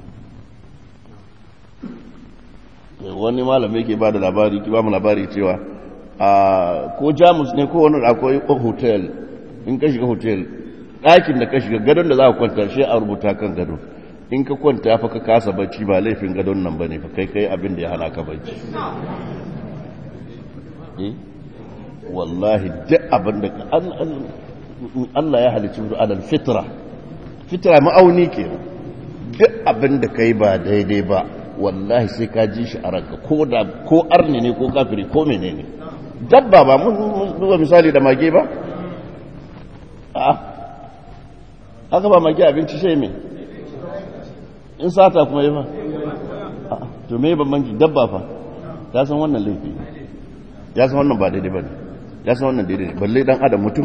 wani malamai ke ba da labari ki ba mu labari cewa a ko jamus ne ko wani akwai hotel in ka shiga hotel ɗakin da ka shiga gadon da za ka kwanta shi a rubuta kan gado in ka kwanta fa ka kasa bacci ba laifin gadon nan ba ne fa kai kai abin da ya hana ka bacci wallahi duk abin da Allah ya halicci su alal fitra fitra ma'auni ke duk abin da kai ba daidai ba wallahi sai ka ji shi a ranka ko da ko arni ne ko kafiri ko menene dabba ba mun duba misali da mage ba a haka ba mage abinci sai me in sata kuma yi ba to me ban manki dabba fa ya san wannan laifi ya san wannan ba daidai ba ne ya san wannan daidai ne balle dan adam mutum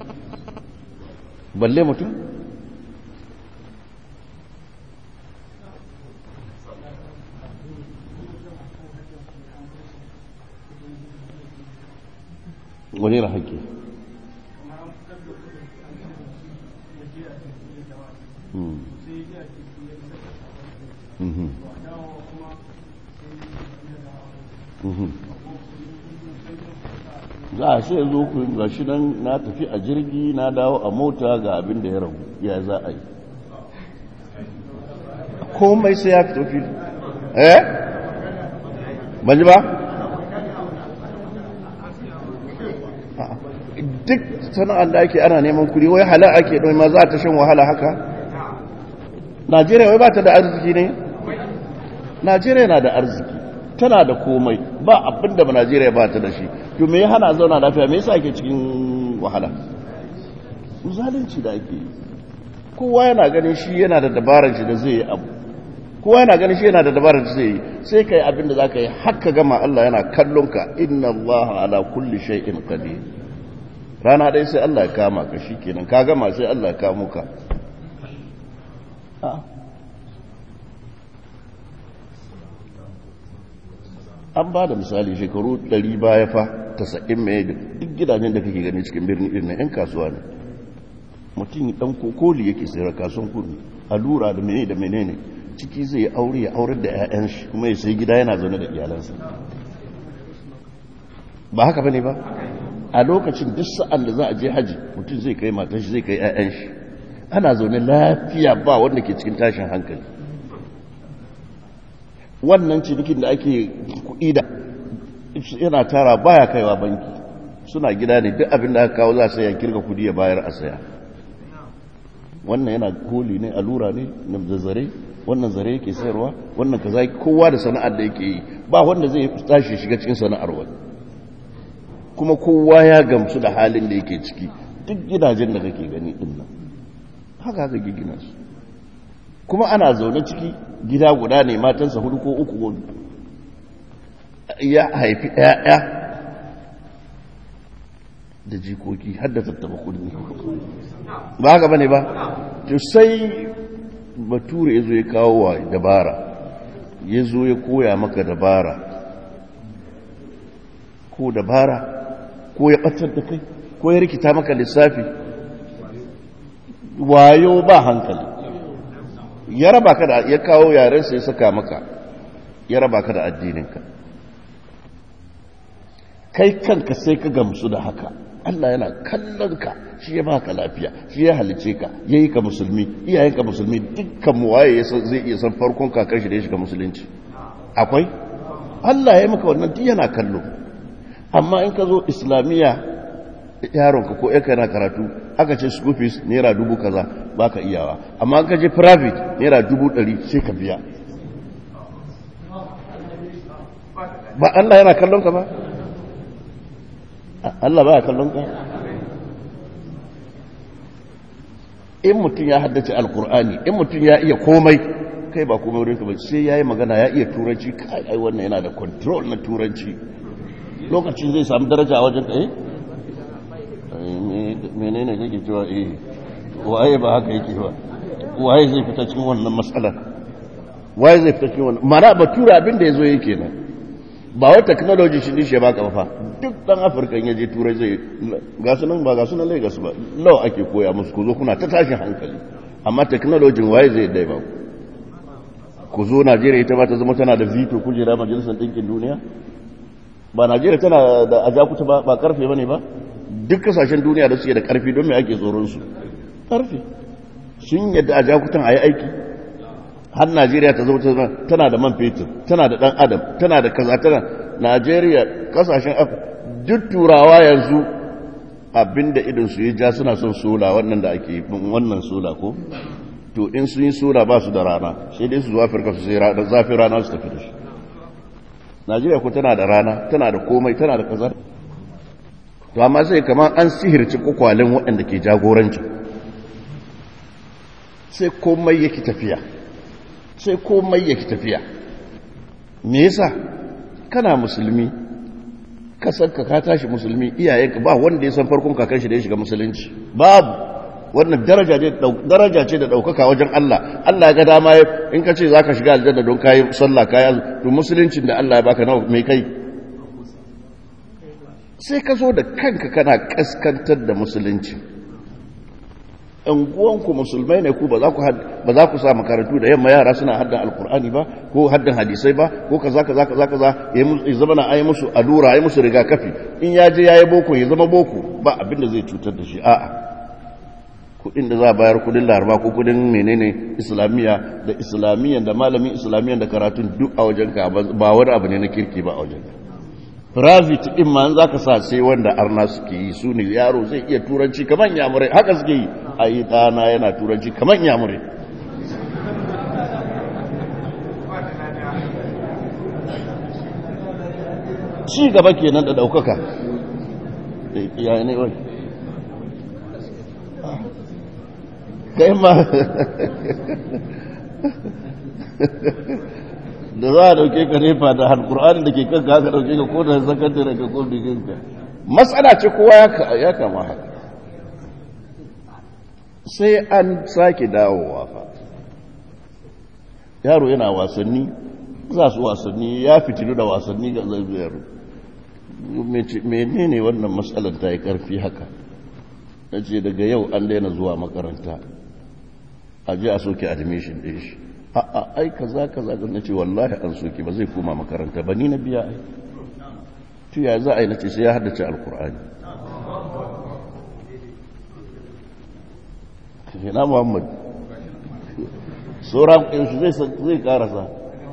balle mutum wani yana haƙƙi za a sai zo ku ga shi nan na tafi a jirgi na dawo a mota ga abin da ya ragu ya za a yi komai sai ya fito fili eh ban ji ba duk sana'ar da ake ana neman kuri wai hala ake don ma za ta shan wahala haka najeriya wai ba ta da arziki ne najeriya na da arziki tana da komai ba abin da najeriya ba ta da shi to me ya hana zauna lafiya me yasa ake cikin wahala zalunci da ake yi kowa yana ganin shi yana da dabarar shi da zai yi abu kowa yana ganin shi yana da dabarar da zai yi sai kai abin da zaka yi haka gama Allah yana kallon ka inna Allah ala kulli shay'in qadir rana dai sai Allah ya kama ka shikenan ka gama sai Allah ya kamo ka an ba da misali shekaru 100 baya fa 90 mai duk gidajen da kake gani cikin birni irin na 'yan kasuwa ne mutum dan kokoli yake sayar kasuwan kudu allura da menene da menene ciki zai aure ya aurar da 'ya'yan shi kuma ya sai gida yana zaune da iyalansa ba haka bane ba a lokacin duk sa'an da za a je haji mutum zai kai matan shi zai kai 'ya'yan shi ana zaune lafiya ba wanda ke cikin tashin hankali wannan cinikin da ake kuɗi da yana tara baya kaiwa banki suna gida ne duk abin da aka kawo za a ya kirga kudi ya bayar a saya wannan yana koli ne allura ne na zare wannan zare yake sayarwa wannan kaza kowa da sana'ar da yake yi ba wanda zai tashi shiga cikin sana'ar wani kuma kowa ya gamsu da halin da yake ciki duk gidajen da kake gani din nan haka haka gina su kuma ana zaune ciki gida guda ne matansa hudu ko uku ko ya haifi ‘ya'ya da jikoki har da tattaba kudi ba haka bane ba to sai bature ya zo ya kawo wa dabara ya zo ya koya maka dabara ko dabara ko ya ɓatar da kai ko ya rikita maka lissafi wayo ba hankali ya raba ka da ya kawo yarensa ya saka maka ya raba ka da addininka kai kanka sai ka gamsu da haka Allah yana kallon ka shi ya baka lafiya shi ya halice ka yayi ka musulmi iyayen ka musulmi dukkan mu waye zai iya san farkon kakar shi da ya shiga musulunci akwai Allah ya yi maka wannan duk yana kallo amma in ka zo islamiyya yaronka ko yanka yana karatu aka ce school fees naira dubu kaza baka iyawa amma an ka je private naira dubu ɗari sai ka biya ba Allah yana kallon ka ba Allah ba ya kallon ka in mutum ya haddace alkur'ani in mutum ya iya komai kai ba komai wurinka ba sai ya yi magana ya iya turanci kai ai wannan yana da control na turanci lokacin zai samu daraja a wajen eh menene kake cewa eh waye ba haka yake ba waye zai fita cikin wannan matsalar waye zai fita cikin wannan mana batura abin da yazo yake nan ba wai technology shi ne shi baka ba fa duk dan afirka ya je turai zai ga sunan ba ga sunan lagos ba law ake koya musu ku zo kuna ta tashin hankali amma technology waye zai dai ba ku zo najeriya ita ba ta zama tana da veto kujera majalisar ɗinkin duniya ba najeriya tana da ajakuta ba ba karfe ba ne ba duk kasashen duniya da suke da karfi don me ake tsoronsu karfi sun yadda ajakutan a yi aiki har najeriya ta zama tana da man fetur tana da dan adam tana da kaza tana najeriya kasashen duk turawa yanzu abinda idon su yi ja suna son sola wannan da ake wannan sola ko to in sun yi sola ba su da rana sai dai su zuwa afirka su sai zafin rana su tafi da shi najeriya ko tana da rana tana da komai tana da kaza to amma sai kamar an sihirci kwakwalen waɗanda ke jagoranci sai komai yake tafiya sai komai yake tafiya me yasa kana musulmi kasanka ka tashi musulmi iyayenka ba wanda ya san farkon kakan shi da ya shiga musulunci babu wannan daraja ce da ɗaukaka wajen Allah Allah ya ga dama in ka ce za ka shiga aljanna don kayi sallah kayi to musuluncin da Allah ya baka nawa mai kai sai ka zo da kanka kana kaskantar da musulunci unguwanku musulmai ne ku ba za ku sa makarantu da yamma yara suna haddan alkur'ani ba ko haddan hadisai ba ko kaza kaza kaza kaza ya zama na ayi musu allura ayi musu rigakafi in ya je yayi boko ya zama boko ba abin da zai cutar da shi a'a kudin da za a bayar kudin laraba ko kudin menene islamiyya da islamiyya da malamin islamiyya da karatun duk a wajenka ba wani abu ne na kirki ba a wajenka private din ma za ka sa sai wanda arna suke yi su ne yaro zai iya turanci kamar yamurai haka suke yi a yi ɗana yana turanci kamar yamurai ci gaba kenan da ɗaukaka ya ne wai kai ma da za a dauke ka nefa da alkur'ani da ke kanka haka dauke ka ko da sakandare ka ko diginka matsala ce kowa ya kama haka sai an sake dawowa fa yaro yana wasanni za su wasanni ya fitilu da wasanni ga zaibiyar menene wannan matsalar ta yi karfi haka na ce daga yau an daina zuwa makaranta a ji a soke admission ɗin shi a'a ai kaza kaza da nace wallahi an soke ba zai koma makaranta ba ni na biya ai to ya za a yi nace sai ya haddace alqur'ani ina muhammad sauran yanzu zai zai karasa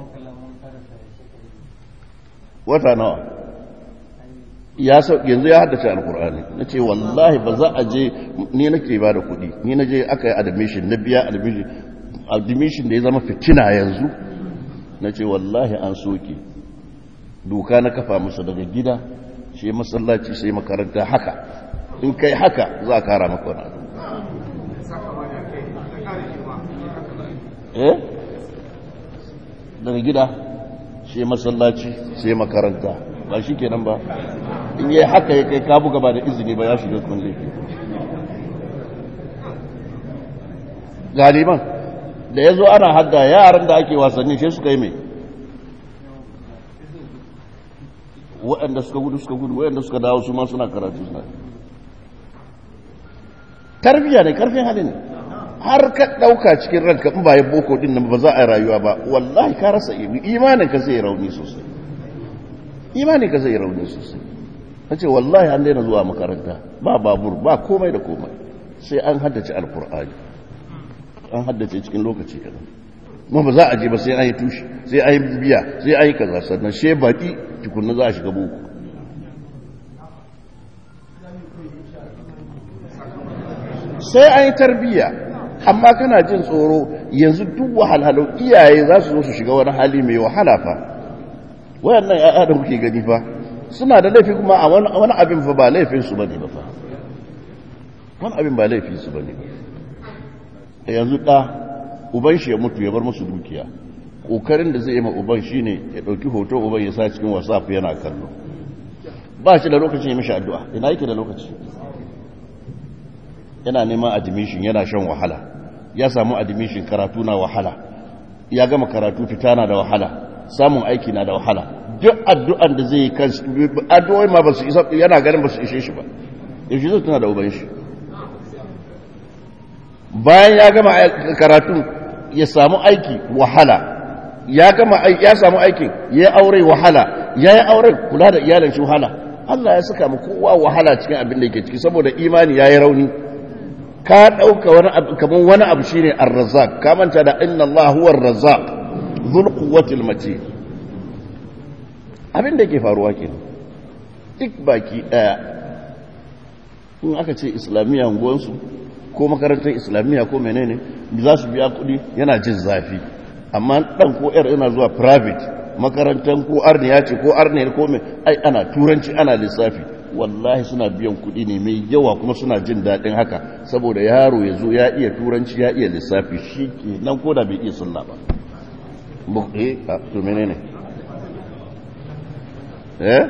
wata nawa ya yanzu ya haddace alkur'ani na ce wallahi ba za a je ni nake ba da kuɗi ni na je aka yi admission na biya admission admission da ya zama fitina yanzu na ce wallahi an soke doka na kafa musu daga gida shi masallaci sai makaranta haka in kai haka za a kara maka wani abu eh daga gida shi masallaci sai makaranta ba shi kenan ba in yi haka ya kai kabu gaba da izini ba ya shiga kun laifi galiban da ya zo ana hadda yaran da ake wasanni sai suka yi mai waɗanda suka gudu suka gudu waɗanda suka dawo su ma suna karatu suna tarbiyya ne karfin hali ne har ka ɗauka cikin ranka in ba ya boko din nan ba za a yi rayuwa ba wallahi ka rasa imanin ka zai rauni sosai imanin ka zai rauni sosai na ce wallahi an daina zuwa makaranta ba babur ba komai da komai sai an haddace alkur'ani an haddace cikin lokaci kadan kuma ba za a je ba sai an yi tushe sai an yi biya sai an yi kaza sannan she baki tukunna za a shiga boko sai an yi tarbiyya amma kana jin tsoro yanzu duk wahalhalu iyaye za su zo su shiga wani hali mai wahala fa wayannan ya'ya da kuke gani fa suna da laifi kuma a wani abin fa ba laifin su bane ba fa wani abin ba laifin su bane ba yanzu da uban shi ya mutu ya bar musu dukiya kokarin da zai yi ma uban shine ya dauki hoto uban ya sa cikin whatsapp yana kallo ba shi da lokacin ya mishi addu'a ina yake da lokaci yana neman admission yana shan wahala ya samu admission karatu na wahala ya gama karatu fita na da wahala samun aiki na da wahala duk addu'an da zai yi kan addu'o'i ma ba su isa yana ganin ba su ishe shi ba yaushe zai tuna da uban shi bayan ya gama karatu ya samu aiki wahala ya gama ya samu aikin ya aure wahala ya yi auren kula da iyalin shi wahala Allah ya saka mu kowa wahala cikin abin da yake ciki saboda imani ya yi rauni ka ɗauka wani abu kamar wani abu shine ar-razzaq ka manta da inna Allah huwa ar-razzaq dhul quwwati al-matin abin da yake faruwa kenan duk baki daya in aka ce islamiyya unguwansu ko makarantar islamiyya ko menene za su biya kuɗi yana jin zafi amma dan ko yar ina zuwa private makarantar ko arniya ce ko arniya ko mai ai ana turanci ana lissafi wallahi suna biyan kuɗi ne mai yawa kuma suna jin daɗin haka saboda yaro ya zo ya iya turanci ya iya lissafi shi ke nan ko da bai iya sunna ba eh to menene eh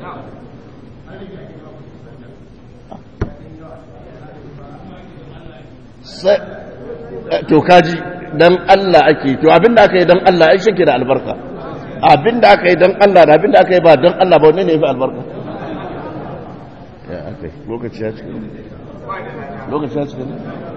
sai to kaji dan Allah ake to abinda aka yi dan Allah ai shike da albarka abinda aka yi dan Allah da abinda aka yi ba dan Allah ba wanne ne yafi albarka ya akai lokaci ya cika lokaci ya cika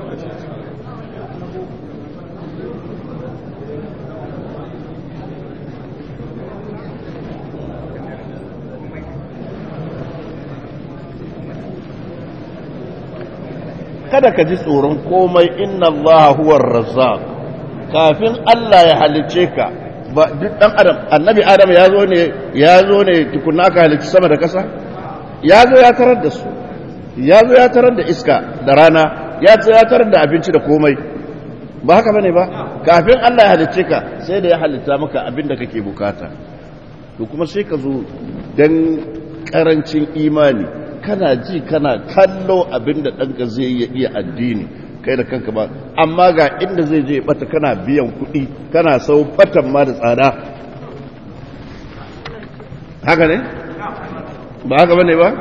kada ka ji tsoron komai inna Allah huwar razzaq kafin Allah ya halice ka ba duk dan adam annabi adam ya zo ne ya zo ne tukunna ka halici sama da kasa ya zo ya tarar da su ya zo ya tarar da iska da rana ya zo ya tarar da abinci da komai ba haka bane ba kafin Allah ya halice ka sai da ya halitta maka abin da kake bukata to kuma sai ka zo dan karancin imani kana ji kana kallo abinda ɗanka zai iya iya addini kai da kanka ba amma ga inda zai je bata kana biyan kuɗi kana sau batan ma da tsada haka ne? ba haka ba ne ba?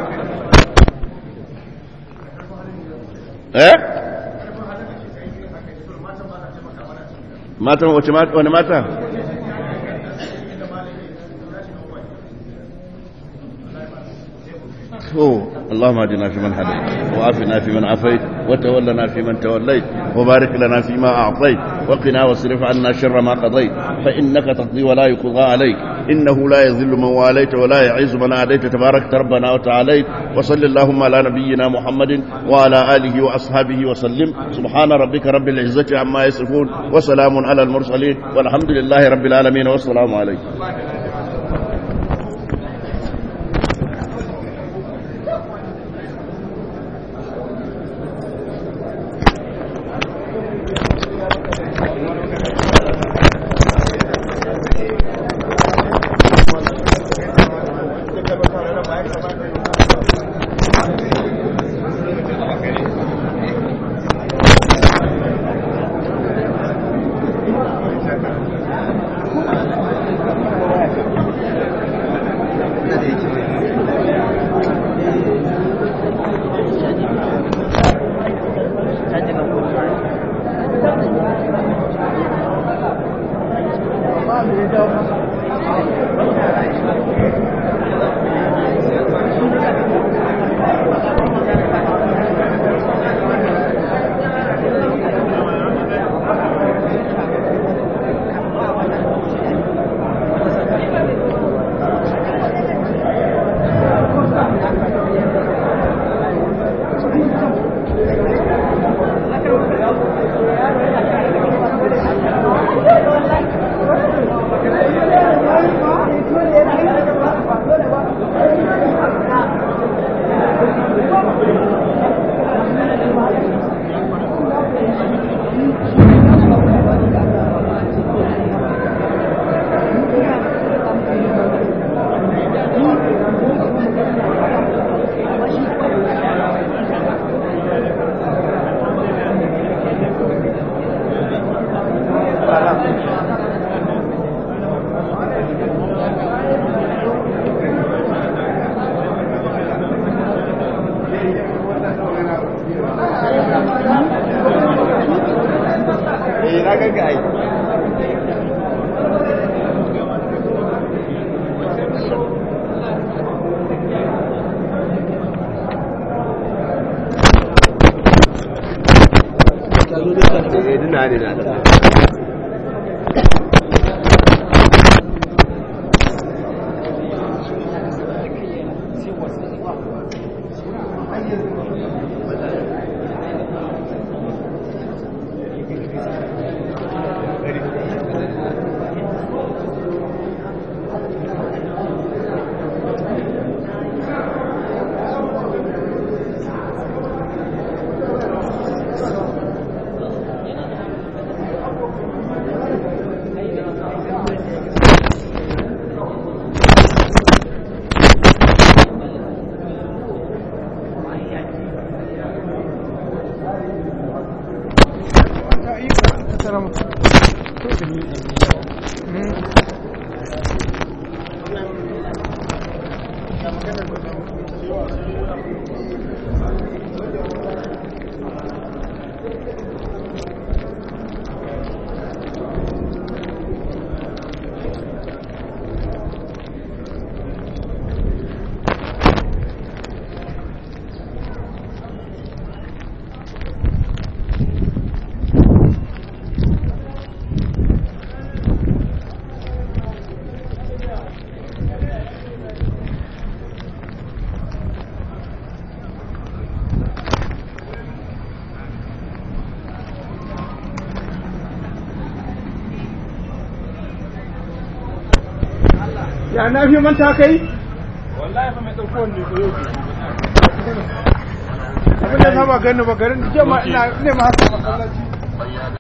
eh? matan wace wani mata? اللهم اهدنا فيمن هديت وعافنا فيمن عافيت وتولنا فيمن توليت وبارك لنا فيما اعطيت وقنا واصرف عنا شر ما قضيت فانك تقضي ولا يقضى عليك انه لا يذل من واليت ولا يعز من عاديت تبارك ربنا وتعاليت وصل اللهم على نبينا محمد وعلى اله واصحابه وسلم سبحان ربك رب العزه عما يصفون وسلام على المرسلين والحمد لله رب العالمين والسلام عليكم ya na fi manta kai wallahi fa mai dauko ne ko yau abin da sama gani ba garin jama'a ina ne ma hasa masallaci